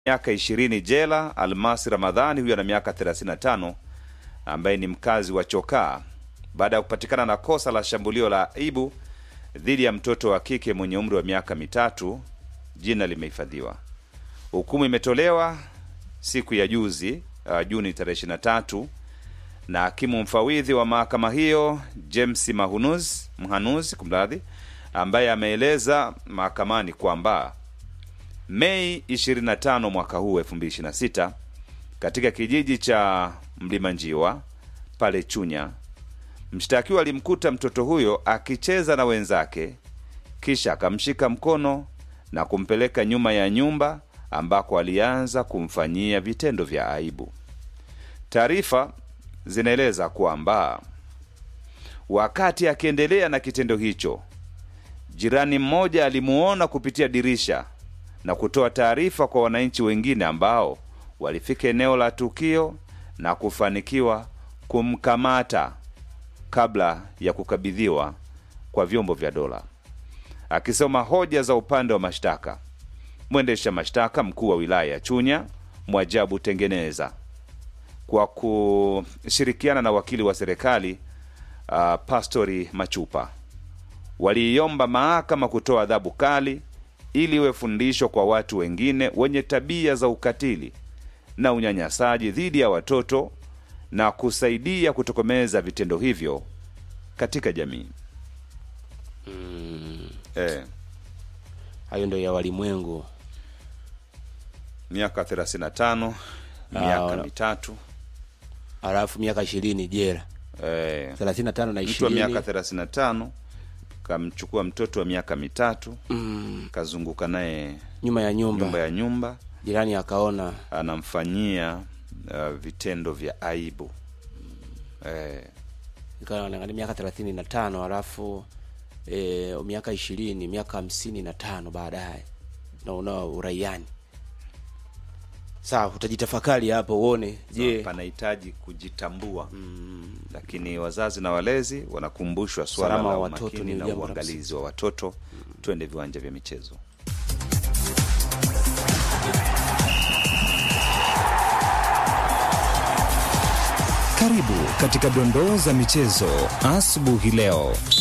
miaka ishirini jela. Almasi Ramadhani huyo ana miaka 35 ambaye ni mkazi wa Chokaa baada ya kupatikana na kosa la shambulio la aibu dhidi ya mtoto wa kike mwenye umri wa miaka mitatu. Jina limehifadhiwa. Hukumu imetolewa siku ya juzi uh, Juni tarehe 23 na hakimu mfawidhi wa mahakama hiyo James Mahunuz, Mhanuz kumradhi, ambaye ameeleza mahakamani kwamba Mei 25 mwaka huu 2026 katika kijiji cha Mlima Njiwa pale Chunya, mshtakiwa alimkuta mtoto huyo akicheza na wenzake, kisha akamshika mkono na kumpeleka nyuma ya nyumba ambako alianza kumfanyia vitendo vya aibu. Taarifa zinaeleza kwamba wakati akiendelea na kitendo hicho, jirani mmoja alimuona kupitia dirisha na kutoa taarifa kwa wananchi wengine ambao walifika eneo la tukio na kufanikiwa kumkamata kabla ya kukabidhiwa kwa vyombo vya dola. Akisoma hoja za upande wa mashtaka, mwendesha mashtaka mkuu wa wilaya ya Chunya Mwajabu Tengeneza kwa kushirikiana na wakili wa serikali uh, Pastori Machupa waliiomba mahakama kutoa adhabu kali ili iwe fundisho kwa watu wengine wenye tabia za ukatili na unyanyasaji dhidi ya watoto na kusaidia kutokomeza vitendo hivyo katika jamii. Eh, hayo ndio ya walimwengu. miaka 35 miaka wala- mitatu Alafu miaka ishirini jela, eh, thelathini na tano na mtu wa ishirini miaka 35 kamchukua mtoto wa miaka mitatu kazunguka naye nyuma ya nyumba, nyumba ya nyumba jirani akaona anamfanyia uh, vitendo vya aibu eh, ikawa naangalia miaka thelathini na tano alafu e, miaka ishirini miaka hamsini na tano baadaye naona uraiani. Sawa, utajitafakari hapo uone, je, panahitaji kujitambua lakini wazazi na walezi wanakumbushwa swala Usalama la wa watoto umakini ni na jambo la uangalizi wa watoto twende viwanja vya michezo Karibu katika dondoo za michezo asubuhi leo.